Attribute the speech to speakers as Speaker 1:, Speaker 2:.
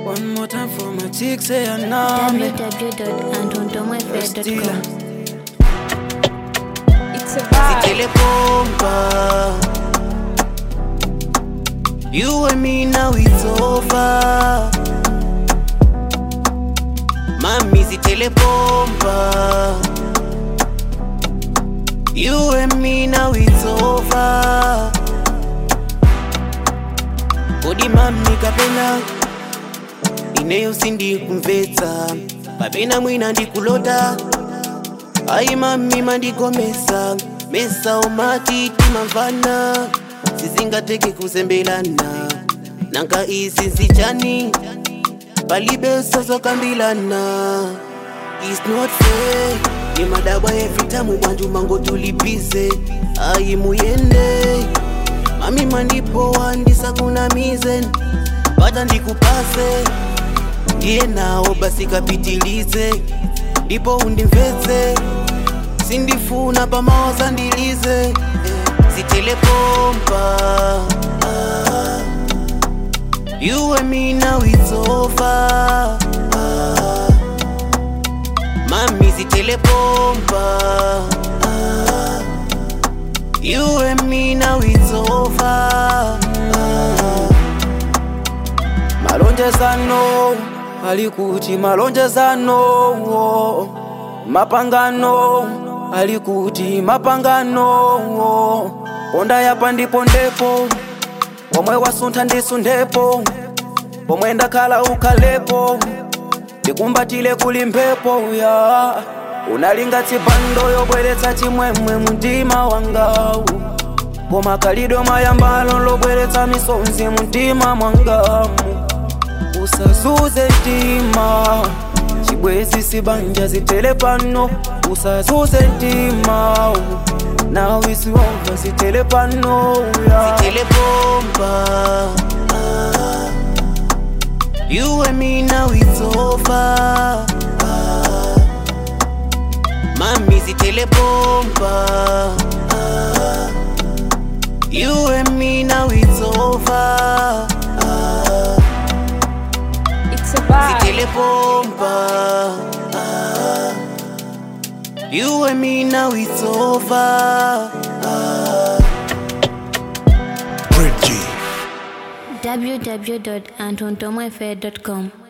Speaker 1: One more time for my chicks, say I know me.
Speaker 2: www.antondomafair.com.
Speaker 3: It's a vibe.
Speaker 1: Zitele bomba. You and me now it's over. Mami zitele bomba. You and me now it's over. Kodi mami kapena ineyo sindi kumvetsa kapena mwina ndikulota ayi mami mandigomesa mesa umatiti mamvana sizingateke kuzembelana nanga izi nzichani palibe sozokambilana It's not fair ni madaba evitamu bantu mango tulipize ayi muyende mami mandipo wandisa kuna mizen pata ndikupase ndiye nawo basi kapitilize ndipo undimvetse sindifuna pamawaza ndilize eh, zitelepompa ah, you and me now it's over ah, mami zitelepompa ah, you and me now it's over ah, malonjezano alikuti malonjezano oh. mapangano alikuti mapangano oh. ponda yapa ndipo ndepo pomwe wasuntha ndisu ndepo pomwe ndakhala ukhalepo ndikumbatile kuli mphepo ya unalinga tsipando yobweretsa chimwemwe mumtima wangawu koma kalido mayambalo lobweretsa misonzi mumtima mwangamu usazuze mtima chibwezi sibanja zitele pano usazuze mtima now is over zitele pano yeah. zitele bomba ah. you and me now it's over ah. mami zitele bomba ah. you and me now it's over ah.
Speaker 3: It's a vibe.
Speaker 1: Zitele bomba ah. You and me now it's over ah.
Speaker 4: Reggie.
Speaker 2: www.antondomafair.com.